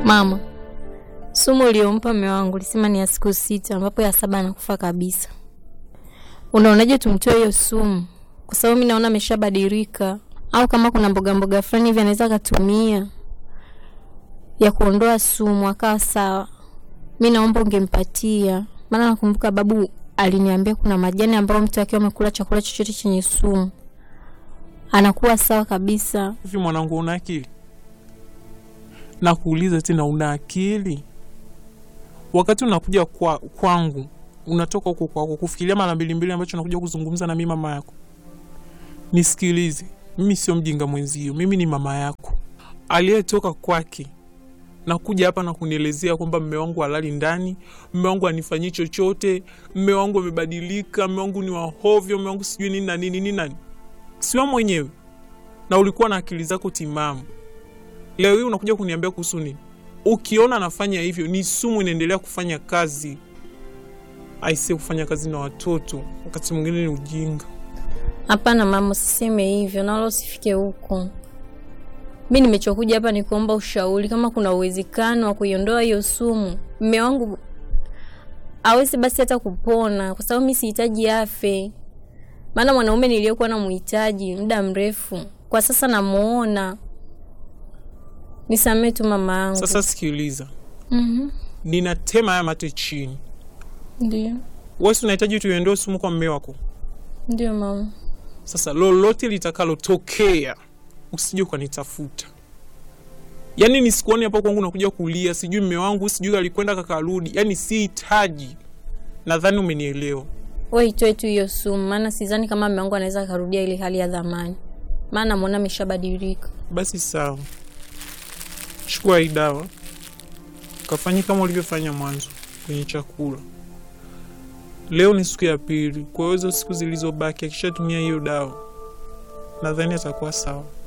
Mama, sumu uliyompa mume wangu ulisema ni ya siku sita, ambapo ya saba anakufa kabisa. Unaonaje tumtoe hiyo sumu? Kwa sababu mi naona ameshabadilika, au kama kuna mboga mboga fulani hivi anaweza akatumia ya kuondoa sumu akawa sawa. Mi naomba ungempatia, maana nakumbuka babu aliniambia kuna majani ambayo mtu akiwa amekula chakula chochote chenye sumu anakuwa sawa kabisa. Hivi mwanangu, una akili? Nakuuliza tena, una akili? Wakati unakuja kwa, kwangu unatoka huko kwako kufikiria mara mbili mbili ambacho unakuja kuzungumza na mimi mama yako. Nisikilize, mimi sio mjinga mwenzio, mimi ni mama yako aliyetoka kwake na kuja hapa na kunielezea kwamba mme wangu halali ndani, mme wangu anifanyii chochote, mme wangu amebadilika, mme wangu ni wahovyo, mme wangu sijui nini na nini nini nani. Siwa mwenyewe na ulikuwa na akili zako timamu. Leo hii unakuja kuniambia kuhusu nini? Ukiona anafanya hivyo, ni sumu inaendelea kufanya kazi. Aise, kufanya kazi na watoto wakati mwingine ni ujinga. Hapana mama, usiseme hivyo na wala usifike huko. Mi nimechokuja hapa ni kuomba ushauri, kama kuna uwezekano wa kuiondoa hiyo sumu. Mme wangu awezi basi hata kupona, kwa sababu mi sihitaji afe, maana mwanaume niliyokuwa namuhitaji muda mrefu kwa sasa namuona. Nisamee tu mama yangu. Sasa sikiliza, Mhm. ninatema haya mate chini. Ndio, Wewe si unahitaji tuiondoe sumu kwa mme wako. ndio mama. Sasa lolote litakalotokea usije ukanitafuta, yaani nisikuone hapo kwangu nakuja kulia, sijui mme wangu sijui alikwenda kakarudi, yaani sihitaji. Nadhani umenielewa. We itoe tu hiyo sumu, maana sidhani kama mme wangu anaweza akarudia ile hali ya zamani, maana namwona ameshabadilika. Basi sawa, chukua hii dawa kafanye kama ulivyofanya mwanzo kwenye chakula. Leo ni siku ya pili, kwa hiyo hizo siku zilizobaki akishatumia hiyo dawa nadhani atakuwa sawa.